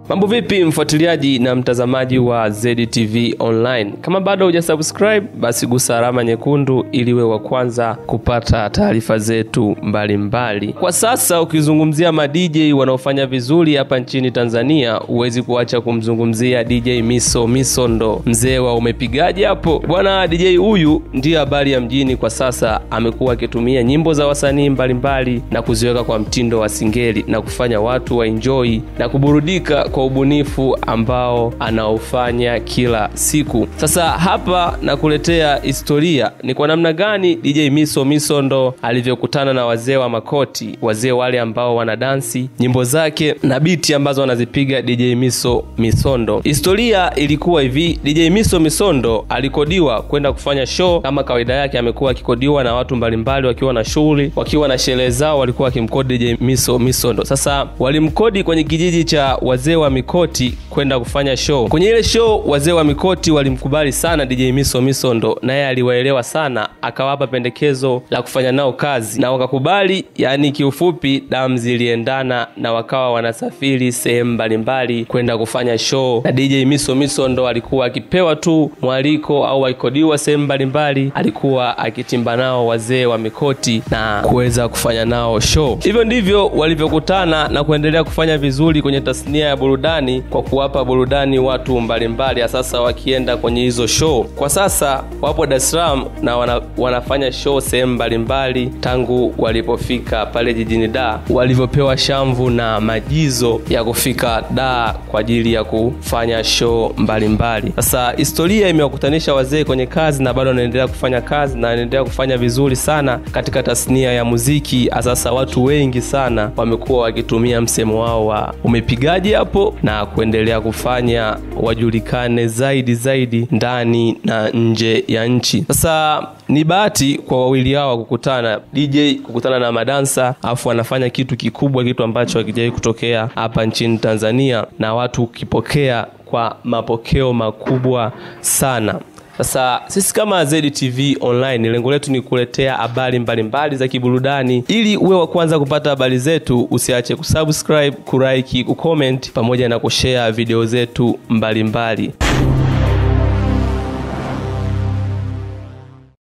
Mambo vipi mfuatiliaji na mtazamaji wa ZTV Online? Kama bado hujasubscribe, basi gusa alama nyekundu ili uwe wa kwanza kupata taarifa zetu mbalimbali mbali. Kwa sasa ukizungumzia ma DJ wanaofanya vizuri hapa nchini Tanzania, huwezi kuacha kumzungumzia DJ Miso Misondo, mzee wa umepigaje hapo bwana. DJ huyu ndiyo habari ya mjini kwa sasa, amekuwa akitumia nyimbo za wasanii mbalimbali na kuziweka kwa mtindo wa singeli na kufanya watu waenjoy na kuburudika kwa ubunifu ambao anaofanya kila siku. Sasa hapa nakuletea historia ni kwa namna gani DJ Miso Misondo alivyokutana na wazee wa makoti, wazee wale ambao wanadansi nyimbo zake na biti ambazo wanazipiga DJ Miso Misondo. Historia ilikuwa hivi, DJ Miso Misondo alikodiwa kwenda kufanya show kama kawaida yake, amekuwa akikodiwa na watu mbalimbali wakiwa na shughuli, wakiwa na sherehe zao, walikuwa wakimkodi DJ Miso Misondo. Sasa walimkodi kwenye kijiji cha wazee wa mikoti kwenda kufanya show. Kwenye ile show wazee wa mikoti walimkubali sana DJ Miso Misondo, naye aliwaelewa sana, akawapa pendekezo la kufanya nao kazi na wakakubali. Yani kiufupi, damu ziliendana na wakawa wanasafiri sehemu mbalimbali kwenda kufanya show, na DJ Miso Misondo alikuwa akipewa tu mwaliko au akikodiwa sehemu mbalimbali, alikuwa akitimba nao wazee wa mikoti na kuweza kufanya nao show. Hivyo ndivyo walivyokutana na kuendelea kufanya vizuri kwenye tasnia ya burudani kwa kuwapa burudani watu mbalimbali, sasa wakienda kwenye hizo show. Kwa sasa wapo Dar es Salaam na wana, wanafanya show sehemu mbalimbali tangu walipofika pale jijini Dar, walivyopewa shamvu na majizo ya kufika Dar kwa ajili ya kufanya show mbalimbali. Sasa historia imewakutanisha wazee kwenye kazi na bado wanaendelea kufanya kazi na wanaendelea kufanya vizuri sana katika tasnia ya muziki. Sasa watu wengi sana wamekuwa wakitumia msemo wao wa umepigaje hapo na kuendelea kufanya wajulikane zaidi zaidi ndani na nje ya nchi. Sasa ni bahati kwa wawili hao kukutana, DJ kukutana na madansa, afu anafanya kitu kikubwa, kitu ambacho hakijawahi kutokea hapa nchini Tanzania, na watu ukipokea kwa mapokeo makubwa sana. Sasa sisi kama ZTV Online, lengo letu ni kuletea habari mbalimbali za kiburudani. Ili uwe wa kwanza kupata habari zetu, usiache kusubscribe, kulike, kucomment pamoja na kushare video zetu mbalimbali mbali.